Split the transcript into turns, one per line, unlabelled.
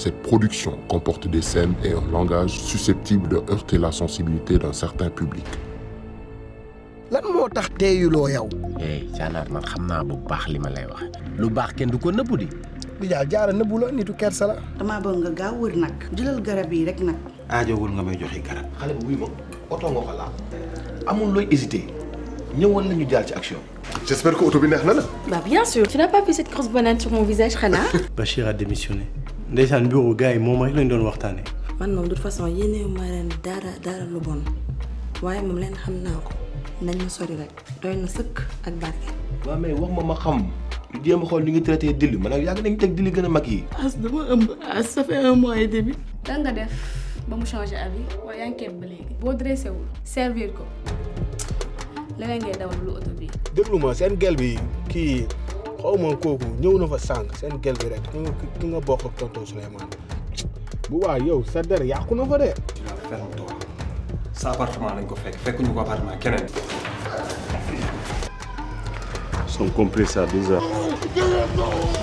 Cette production comporte des scènes et un langage susceptible de heurter la sensibilité d'un certain public.
lan moo tax teeyuloo yow
eh caanaar man xam naa bu baax li ma lay wax lu baax kenn du ko nëbbu di
di jaal jaara nëbbu la nitu kersa la
damaa bëgg nga gaaw wër nag jëlal garab yi rek nag
aajowul nga may joxe garab
xale bu wuy ma oto nga ko laal amul looy hésité ñëwal nañu jaar ci action
J'espère que oto bi neex na la.
Bah bien sûr. Tu n'as pas vu cette grosse banane sur mon visage, Rana
Bachir a démissionné ndeysaan bureau gars yi moom rek lañ doon waxtaanee.
man moom de toute façon yéenewu ma leen dara dara lu bon waaye moom leen xam naa ko nañ ma sori rek doy na sëkk ak barke.
waaw mais wax ma ma xam ñu jéem a xool ni ngi traité dilli man nag yàgg nañu teg dilli gën a mag yi
as dama ëmb as ça fait un mois et demi.
lan nga def ba mu changer avis wala yaa ngi keeb ba léegi boo dressé wul servir ko leneen ngay dawal lu oto bi
déglu ma seen gel bi kii xaw ma kooku ñëw na fa sànq seen gel bi rek ki nga ki nga bokk ak tonton Souleymane bu waa yow sa der yàqu na fa de.
ferme-toi sa appartement lañ ko fekk fekkuñu ko appartement keneen
Son compris à 12 heures.